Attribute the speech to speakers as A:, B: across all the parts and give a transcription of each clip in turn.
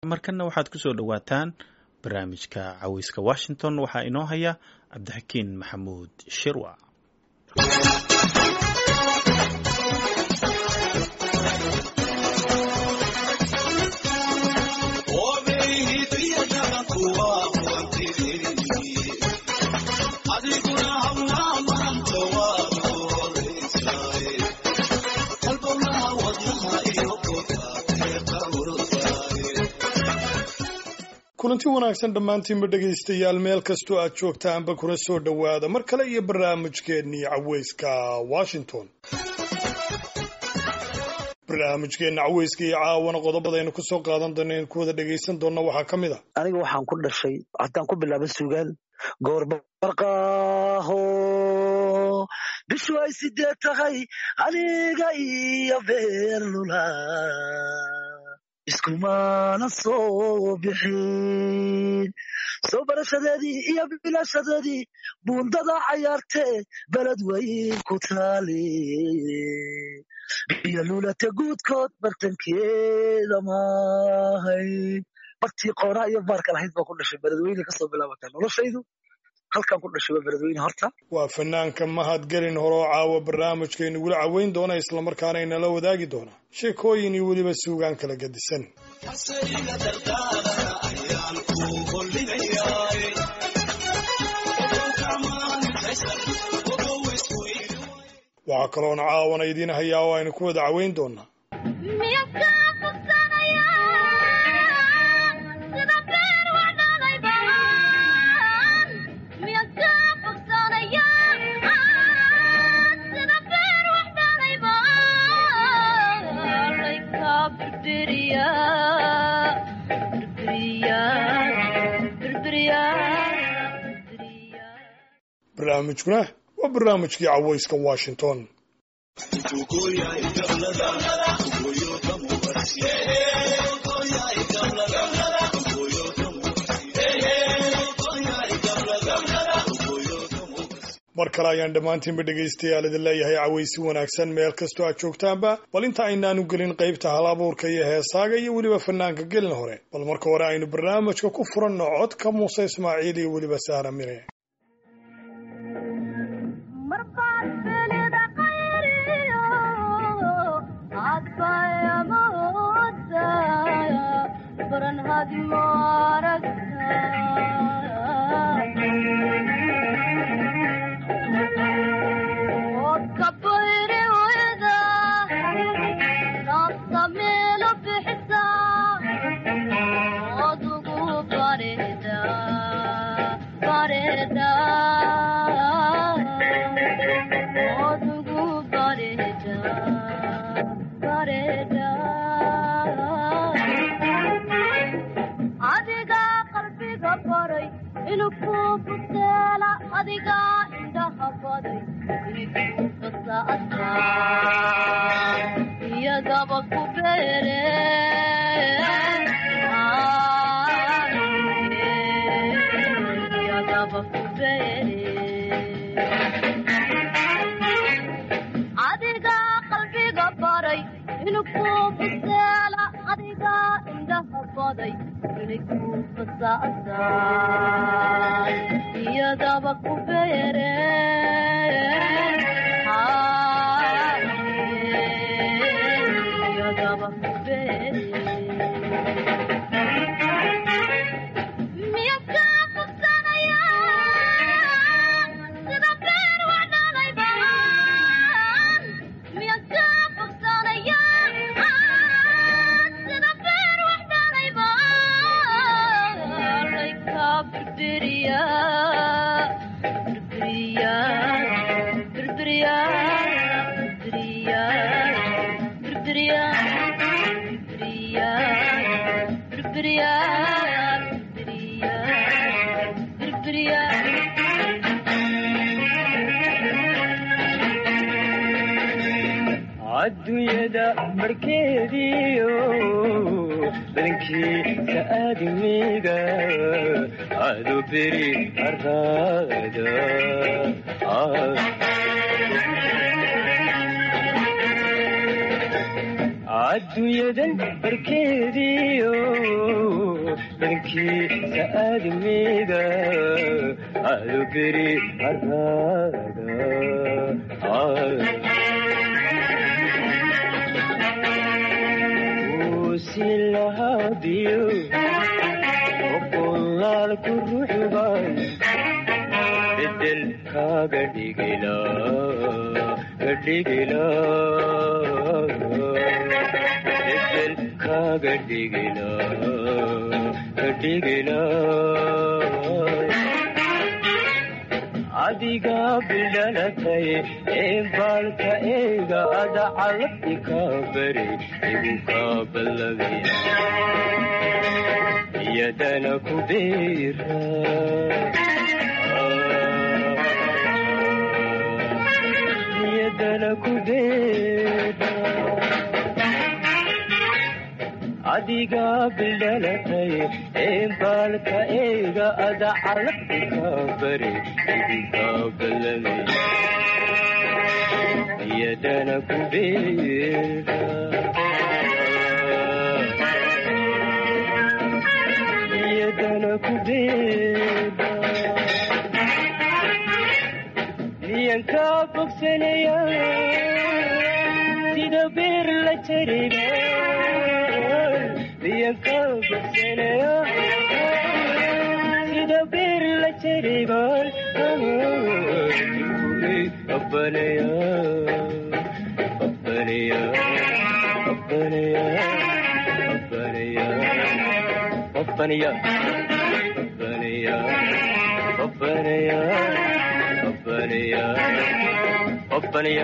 A: markanna waxaad ku soo dhowaataan barnaamijka caweyska washington waxaa inoo haya cabdixakiin maxamuud shirwa
B: kulanti wanaagsan dhammaantiinba dhegaystayaal meel kastoo aad joogtaanba kuna soo dhowaada mar kale iyo barnaamijkeennii caweyska washington barnaamijkeenna caweyska iyo caawana qodobadaynu ku soo qaadan doona in ku wada dhegaysan doonna waxaa ka mid a
C: aniga waxaan ku dhashay haddaan ku bilaaba suugaan goorbarqaaho bishu ay sideed tahay aniga iyo beerlula iskumana soo bixin soo barashadeedii iyo bilashadeedii buundada cayaartee beled weyn ku taali iyo lulate guudkood bartankeeda maahay bartii qoonaa iyo baarka lahayd baa ku dhashay beledweyne kasoo bilaabataa noloshaydu halkan ku dhashay waa beledweyne horta
B: waa fanaanka mahadgelin horoo caawa barnaamijkaynu gula caweyn doona islamarkaana inala wadaagi doona sheekooyin iyo weliba suugaan kala gedisan waxaa kaloona caawana idiin hayaa oo aynu ku wada caweyn doonaa barnaamijkuna waa barnaamijkii caweyska washington mar kale ayaan dhammaantiinba dhegaystayaal idin leeyahay caweysi wanaagsan meel kastoo aad joogtaanba bal inta aynaanu gelin qaybta hal abuurka iyo heesaaga iyo weliba fanaanka gelin hore bal marka hore aynu barnaamijka ku furanno codka muuse ismaaciil iyo weliba sahra mire
D: adduunyada barkeediyo badankiisa aadamiga adu beri araada adduunyadan barkeediyo dhankiisa aadmiga adu beri haraada uusi lahadiyo boqolaal ku ruxbay bedel kaaga dhigila dhigila bedel kaaga dhigila dhigila adiga bidhalatay ee baalka eega ada calabti kaa bari igu kaa ballabina iyadana ku beera iyadana ku beera adiga bidhalatay ee baalka eega ada calabti kaa bari igu kaa ballabina iyadana ku beera iyadana ku beera miyan kaa bogsanaya sida beer la jariba miyan kaa bogsanaya sida beer la jariban abbanaya abbanaya abbanaya abbanaya abbanaya abbanaya abbanaya abbanaya abbanaya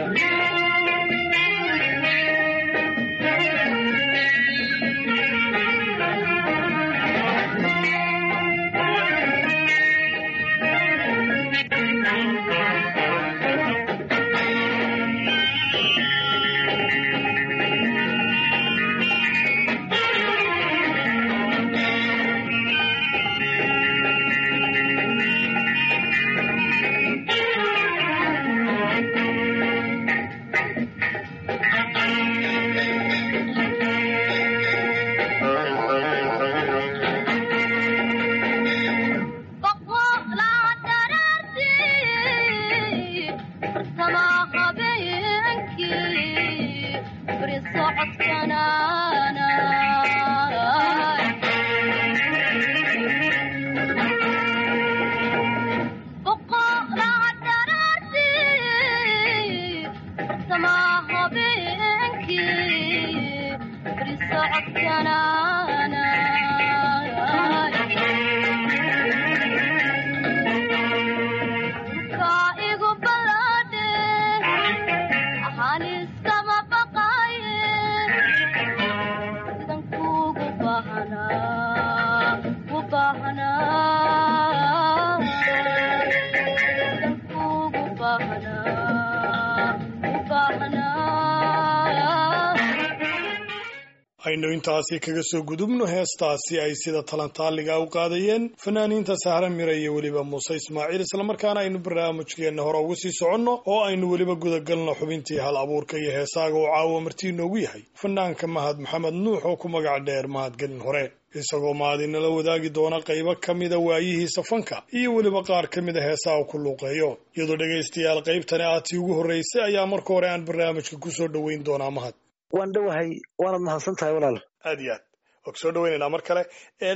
B: aynu intaasi kaga soo gudubno heestaasi ay sida talantaaliga u qaadayeen fanaaniinta sahra mira iyo weliba muuse ismaaciil islamarkaana aynu barnaamijkeenna hore ugu sii soconno oo aynu weliba gudagalno xubintii hal abuurka iyo heesaaga oo caawa martii noogu yahay fanaanka mahad maxamed nuux oo ku magac dheer mahadgelin hore isagoo mahadinala wadaagi doona qaybo ka mida waayihiisa fanka iyo weliba qaar ka mida heesaha ku luuqeeyo iyadoo dhegaystayaal qaybtani ah tii ugu horraysay ayaa marka hore aan barnaamijka kusoo dhoweyn doonaa mahad
C: waan dhowahay waanad mahadsan tahay walaal
B: aad iyo aad waa kusoo dhaweynaynaa mar kale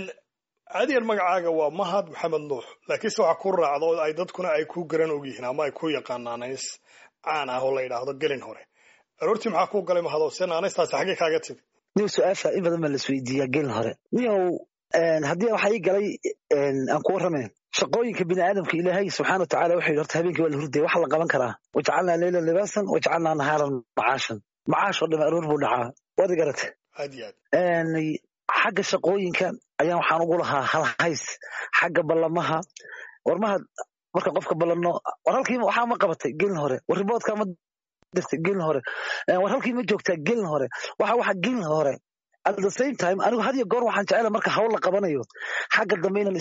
B: caadiyan magacaaga waa mahad maxamed nuux laakiinse waxaa ku raacda oo ay dadkuna ay ku garan ogyihiin ama ay ku yaqaanaan nays caan ah oo la yidhaahdo gelin hore aroortii maxaa ku galay mahado se naanaystaasi xaggee kaaga timi
C: niw su-aasha in badan baa laisweydiiyaa gelin hore niyow haddii waxaa ii galay aan ku warramayn shaqooyinka bini aadamka ilaahay subxaana watacala wuxuu yidhi horta habeenkii waa la hurdaya waxa la qaban karaa wajacalnaa leylan libaasan wajacalnaa nahaaran macaashan macaash oo dham aroor buu dhacaa waad garate
B: aad iyo aad
C: xagga shaqooyinka ayaan waxaan ugu lahaa hal hays xagga ballamaha warmaha marka qofka ballanno war halkii waxaa ma qabatay gelin hore war riboodkaa ma dirtay gelin hore war halkii ma joogtaa gelin hore waxa waxa gelin hore at the same time anigu had iyo goor waxaan jecela marka hawl la qabanayo xagga dambe inaan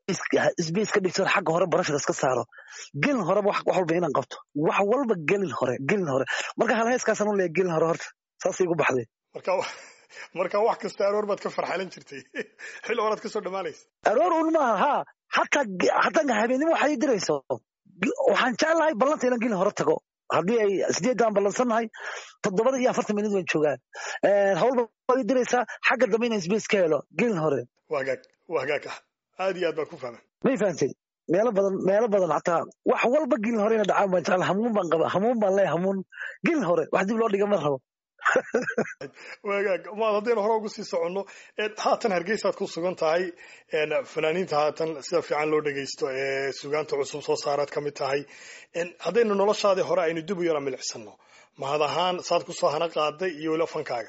C: sbace ka dhigto xagga hore barashada iska saaro gelin horeba wax walba inaan qabto wax walba gelin hore gelin hore marka hal heeskaasaan u leeya gelin hore horta saas igu baxday
B: marka marka wax kasta aroor baad ka farxalan jirtay xil horaad kasoo dhammaanaysa
C: aroor un maaha ha hataa hataa habeenimo waxay ii dirayso waxaan jeclahay ballanta inaan gelin hore tago haddii ay sideeddaan ballansannahay toddobada iyo afartan minid waan joogaa hawlba waad ii diraysaa xagga dambe inaan sbace ka helo gelin hore
B: waa hagaag waa hagaag ah aad iyo aad baan ku fahmay
C: may fahantay meelo badan meelo badan hataa wax walba gelin hore ina dhacaan baan jecla hamuun baan qaba hamuun baan leeya hamuun gelin hore wax dib loo dhiga ma rabo
B: wagaag maad haddaynu hore ugu sii soconno haatan hargeysaad ku sugan tahay fanaaniinta haatan sida fiican loo dhegaysto ee sugaanta cusub soo saaraad ka mid tahay haddaynu noloshaadii hore aynu dib u yara milicsano mahad ahaan saad kusoo hana qaaday iyo weliba fankaaga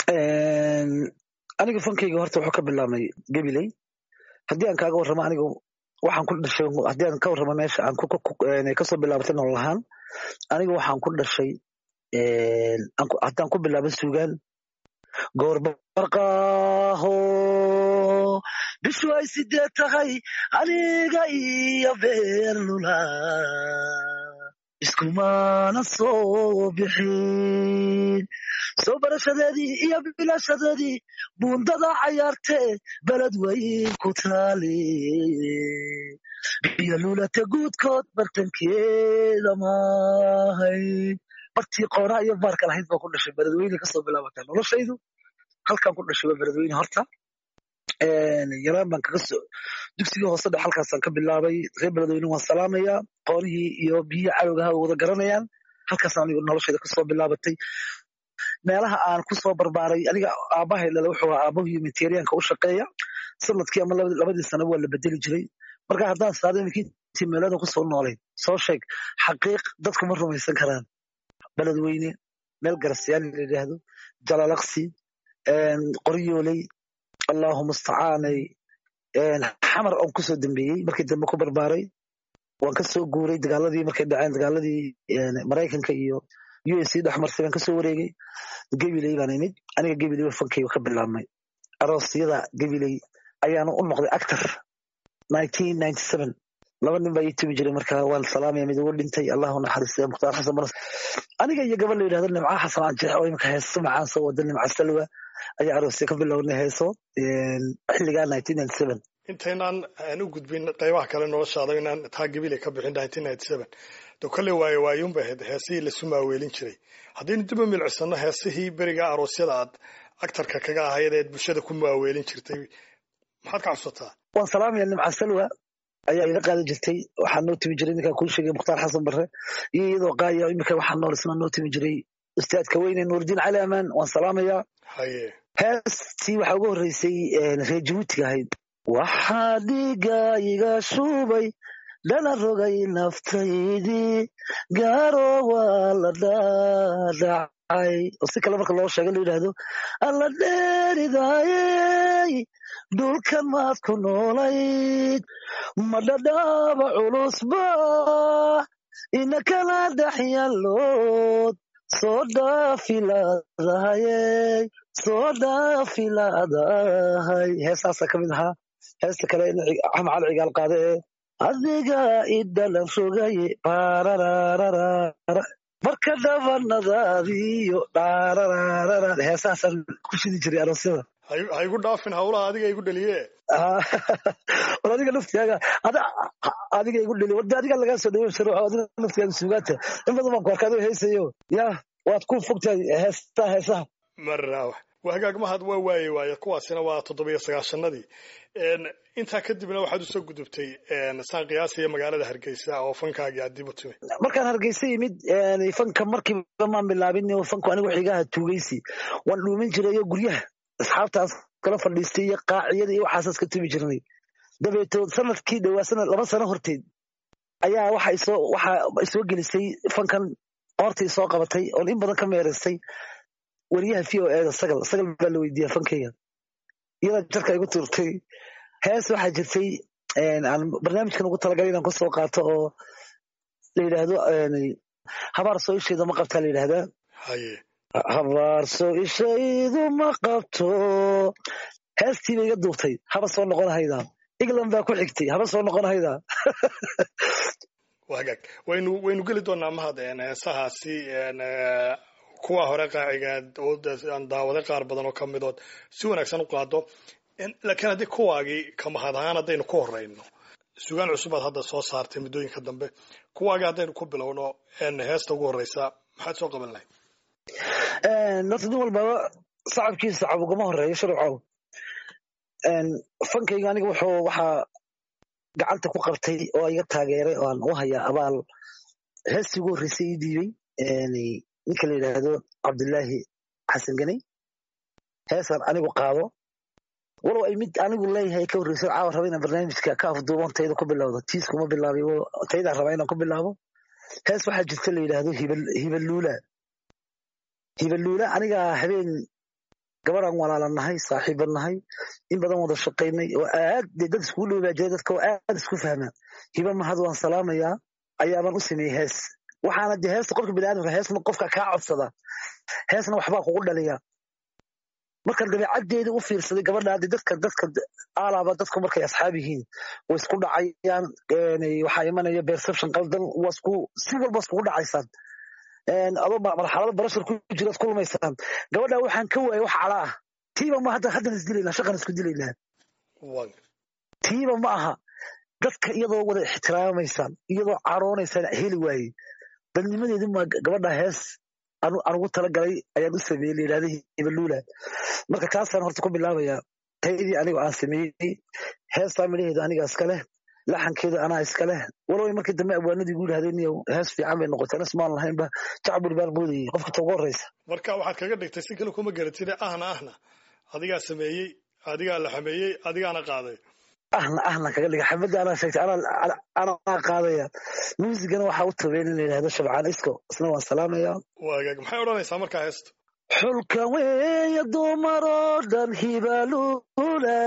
C: aniga fankayga horta wuxuu ka bilaabmay gabiley haddii aan kaaga warramo anigu waxaan ku dhashay haddii aan ka warramo meesha aan kasoo bilaabatay nolol ahaan aniga waxaan ku dhashay haddaan ku bilaabo suugaan goorbarqaaho bishu ay sideed tahay aniga iyo beernula iskumana soo bixin soo barashadeedii iyo bilashadeedii buundada cayaartee beled weyn ku taali biyo lulata guudkood bartankeeda maahay bartii qoonaa iyo baarka lahayd baa ku dhashay beledweyne kasoo bilaabataa noloshaydu halkaan ku dhashay waa beledweyne horta yaraan baan kaga soo dugsigii hoose dhex halkaasaan ka bilaabay reer beledweyne waan salaamayaa qoonihii iyo biyihii cadowgaha wada garanayaan halkaasaan anigu noloshayda kasoo bilaabatay meelaha aan kusoo barbaaray aniga aabbahay dhale wuxuu ahaa aabbahu humanitarianka u shaqeeya sanadkii ama labadii sano waa la bedeli jiray marka haddaan saado intii meelada kusoo noolayd soo sheeg xaqiiq dadku ma rumaysan karaan beledweyne meel garasyaani la yidhaahdo jalalaqsi qoryooley allahu mustacaanay xamar oon kusoo dambeeyey markii dambe ku barbaaray waan kasoo guuray dagaaladii markay dhaceen dagaaladii maraykanka iyo u s c dhexmarsay baan kasoo wareegay gabiley baan imid aniga gabiley ba fankayga ka bilaabmay aroosyada gabiley ayaanu u noqday actor laba nin baa ii tumi jiray marka waan salaamaya mid ugu dhintay allahu naxariiste mukhtaar xasan banas aniga iyo gabadh la yidhahdo nimca xasan canjeex oo imika heeso macaan soo wada nimca salwa ayaa aroosya ka bilownay heeso xilligaa
B: intaynaan aan u gudbin qaybaha kale noloshaada inaan taa gabile ka bixin do kale waaye waayuunba ahayd heesihii lasu maaweelin jiray haddaynu dib u milcisano heesihii beriga aroosyada aad actarka kaga ahayd eed bulshada ku maaweelin jirtay maxaad ka cabsataa
C: waan salaamaya nimca salwa ayaa iga qaadan jirtay waxaa noo timi jiray ninkaan kuu sheegay mukhtaar xasan barre iyo iyadoo qaaya imika waxaa nool isna noo timi jiray ustaadka weyne nuurdiin cali amaan waan salaamayaa
B: haye
C: heestii waxaa ugu horreysay reer jabuutiga ahayd waxaa dhiiga iga shubay dhana rogay naftaydii gaaro waa la dhaadhacay oo si kale marka loo sheega la yidhaahdo alla dheeridaayey dhulkan maad ku noolayd ma dhadhaaba culusba ina kala dhex yaallood soo dhaafilaadahayey soo dhaafilaadahay heesaasaa ka mid ahaa heesta kale axmed cali cigaal qaade ee adiga idhalan rogaye baararararara marka dhabanadaadiyo dhaarararara heesahaasaan ku shidi jiray aroosyada
B: ha igu dhaafin hawlaha adiga igu dhaliye
C: war adiga naftigaaga adiga igu dhali warda adiga lagaa soo dhaweyn jiro adiga naftigaaga suugaanta in badan baan ku arkaa adoo heesayo ya waad ku fogtahay heestaha heesaha
B: marnaawa waa hagaag mahad waa waaye waaye kuwaasina waa toddobiyo sagaashanadii intaa kadibna waxaad usoo gudubtay saan qiyaasaya magaalada hargeysa oo fankaagii aad dib u timi
C: markaan hargeysa yimid fanka markiiba maan bilaabin fanku anigu xigaha tuugeysi waan dhuumin jirayo guryaha asxaabtaas kala fadhiistay iyo qaaciyada iyo waxaasaas ka tumi jirnay dabeetood sanadkii dhowaa sanad laba sano horteed ayaa waxa isoo waxa isoo gelisay fankan qoortii soo qabatay oon in badan ka meeraystay weriyaha v o eda sagal sagal baa la weydiiyaa fankayga iyadaa jarka igu tuurtay hees waxaa jirtay aan barnaamijkan ugu talagalay inaan kusoo qaato oo la yidhaahdo habaar soo isheeda ma qabtaa la yidhahdaa
B: haye
C: habaarso ishaydu ma qabto heestiiba iga duubtay haba soo noqon haydaa england baa ku xigtay haba soo noqon haydaa
B: waa hagaag waynu waynu geli doonaa mahad heesahaasi kuwa hore qaacigaad oo aan daawaday qaar badan oo ka midood si wanaagsan u qaado laakiin haddii kuwaagii kamahad ahaan haddaynu ku horeyno sugaan cusubaad hadda soo saartay muddooyinka dambe kuwaagii haddaynu ku bilowno heesta ugu horeysa maxaad soo qaban lahayd
C: horta nin walbaba sacabkiisa sacab ugama horeeyo sharcow fankayga aniga wuxuu waxaa gacanta ku qabtay oo iga taageeray oo aan u hayaa abaal heestii ugu horreysay ii dhiibay ninka la yidhaahdo cabdullaahi xasan ganey heesaan anigu qaado walow ay mid anigu leeyahay ka horreyso caawa raba inaan barnaamijka ka afduuban tayda ku bilowdo tiiskuma bilaabay taydaan rabaa inaan ku bilaabo hees waxaa jirta la yidhaahdo hibaluula hibaluula aniga habeen gabadhaan walaalan nahay saaxiiban nahay in badan wada shaqaynay oo aad dee dad iskugu dhowbaa jira dadka oo aad isku fahmaa hiba mahad waan salaamayaa ayaabaan u sameeyey hees waxaana dee heesta qofka biniaadamka heesna qofka kaa codsada heesna waxbaa kugu dhaliya markaan dabeecaddeedii u fiirsaday gabadha hadde dadka dadka aalaaba dadku markay asxaab yihiin way isku dhacayaan waxaa imanaya perception qaldan waa isku si walba iskugu dhacaysaan adoo marxalado barashar ku jiraad ku lumaysaan gabadha waxaan ka waayay wax cala ah tiiba ma hadda haddan isdilaynaa shaqan isku dilaynaa tiiba ma aha dadka iyadoo wada ixtiraamaysaan iyadoo caroonaysaan heli waayey dadnimadeedu ma gabadha hees anugu talagalay ayaan u sameeyey la yidhahda hibaluula marka taasaan horta ku bilaabayaa taydii anigo aan sameeyey heestaa midhaheeda aniga iska leh laxankeeda anaa iska leh walow markii dambe abwaanadii gu yidhahdeen hees fiican bay noqotay anas maan lahaynba jacbur baan moodayey qofka ta ugu horreysa
B: marka waxaad kaga dhigtay si kale kuma garatide ahna ahna adigaa sameeyey adigaa la xameeyey adigaana qaaday
C: ahna ahna kaga dhiga xabadda anaa sheegtay anaa qaadaya muusigana waxaa u tabeen in la yidhahdo shabcaan isko isna waan salaamaya
B: waagaag maxay odhanaysaa markaa heesta
C: xulka weeye dumaroo dhan hibaluula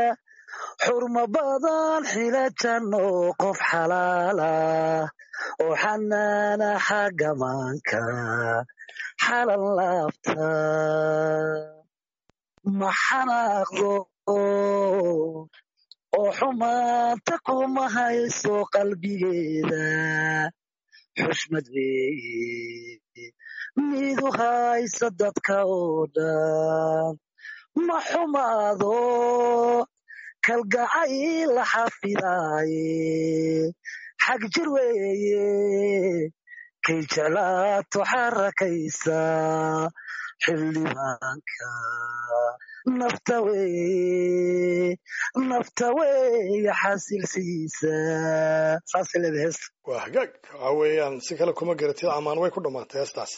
C: xurma badan xilajanno qof xalaala oo xanaana xagamaanka xalan laabta ma xanaaqdo oo xumaanta kuma hayso qalbigeeda xushmad weeye midu haysa dadka oo dhan ma xumaado kalgacayl la xafidaaye xag jir weeye kay jeclaato xarakaysa xildhibaanka nafta weeye nafta weeye xasilsiisa saasay leedahay heesta
B: waa hagaag waxa weeyaan si kale kuma garatid amaan way ku dhammaantay heestaas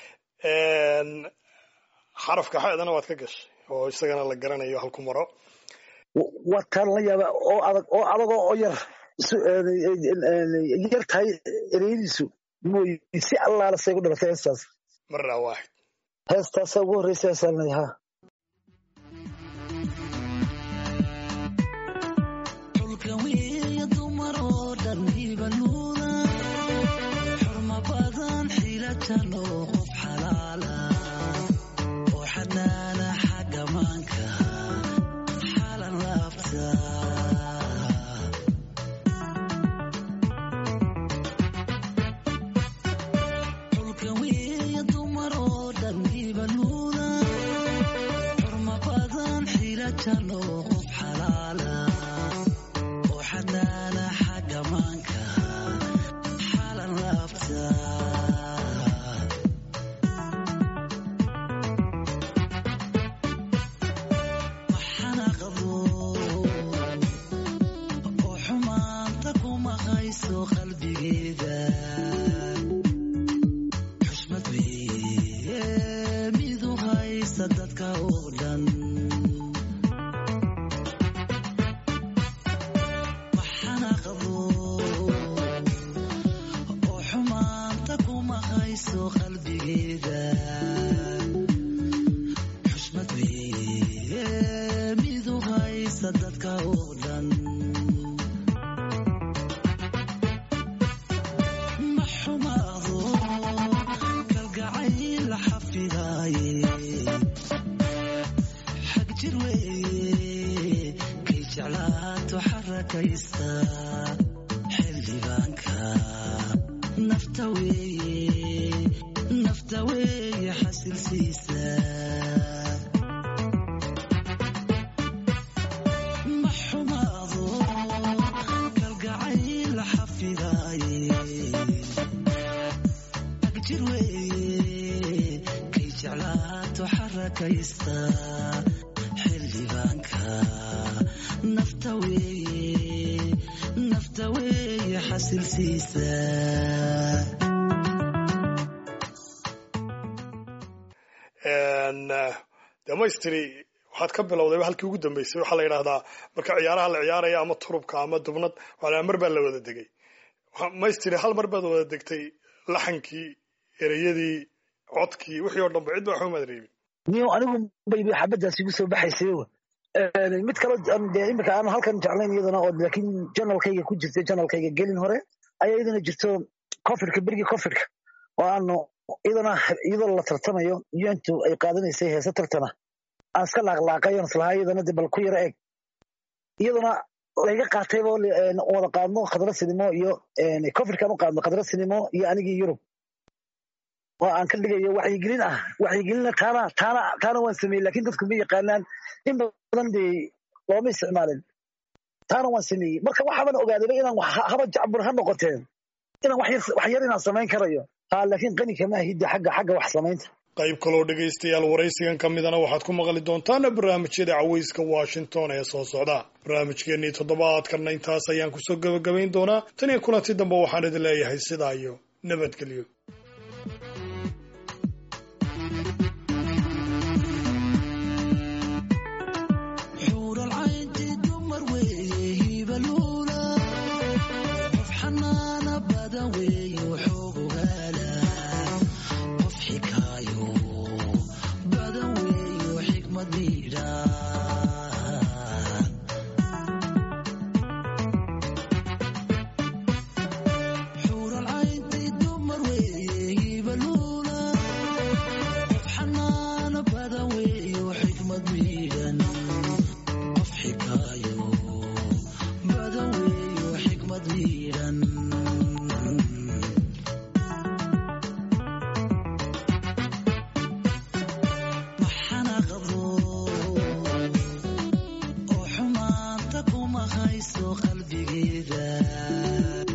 B: xarafka xeedana waad ka gashay oo isagana la garanayo halku maro
C: waa taan la yaaba oo adag oo adagoo oo yar yar tahay ereyadiisu mooy si allaala say ku dhalatay heestaas
B: marna waaxid
C: heestaasa ugu horreysa heesaalnay haa
E: nafta weeye xasilsiisa ma xumaado kalgacayl xafidaaye agjir weeye kay jeclaato xarakaysta xildhibaanka nafta weeye nafta weeye xasilsiisa
B: damaystiri waxaad ka bilowdayba halkii ugu dambeysay waxaa la yidhahdaa marka ciyaaraha la ciyaaraya ama turubka ama dubnad waxaa mar baa la wada degay maystiri hal mar baad wada degtay laxankii ereyadii codkii wixii oo dhanba cidba waxba maad reebin
C: niyo anigu bayba xabadaas igu soo baxaysay mid kale dee imika aan halkan jeclayn iyadana oo laakiin janalkayga ku jirtay janalkayga gelin hore ayaa iyadana jirto cofidka berigii cofidka oo aanu iyadana iyadoo la tartamayo untu ay qaadanaysay heese tartana aan iska laaqlaaqayon islahaa iyadana de bal ku yaro eeg iyadana layga qaatayba wada qaadno khadra sinimo iyo cofidkaan u qaadno khadra sinimo iyo anigii yurub oo aan ka dhigayo waxyigelin ah waxyigelina taana taana taana waan sameeyey lakin dadku ma yaqaanaan in badan dee looma isticmaalin taana waan sameeyey marka waxaaban ogaadayba inaan haba jacbur ha noqoteen inaan wax yar inaan samayn karayo ha laakiin qani kama ahidde xagga xagga wax samaynta
B: qayb kaloo dhegaystayaal waraysigan ka midana waxaad ku maqli doontaana barnaamijyada cawayska washington ee soo socda barnaamijkeennii toddobaadkanna intaas ayaan kusoo gebagabayn doonaa tan iyo kulanti dambe waxaan idin leeyahay sidaa iyo nabadgelyo
E: oo xumaanta kuma hayso qalbigeeda